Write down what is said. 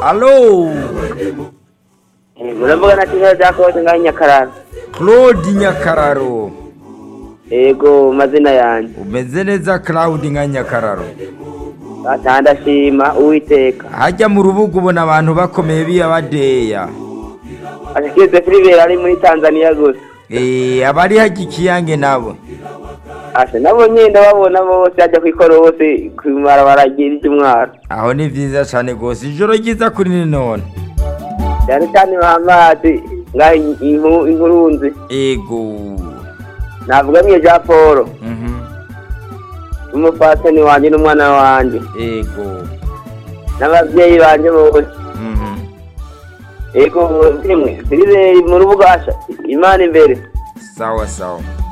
alo yego uravugana na kigali bya kode ngaho i nyakararo claude nyakararo yego mazina yanjye umeze neza claude nka nyakararo ataha ndashima uwiteka hajya mu rubuga ubona abantu bakomeye biyabadeya ashyikirizwe filiberi ari muri tanzania gusa Eh, abari hajya ikiyange nabo asa nabo nyine ndababona bose bajya ku ikoro bose ku ibarabara ry'iryo umwaro aho ni byiza cyane rwose ijoro ryiza kuri ninone cyane cyane bahamazi ngaho i- inku- inkurunzi ego navuga mwe jean paul Mhm. n'umupatani wanjye n'umwana wanjye ego n'ababyeyi banjye bose Mhm. yego rimwe filiberi mu rubuga Imana imbere sawa sawa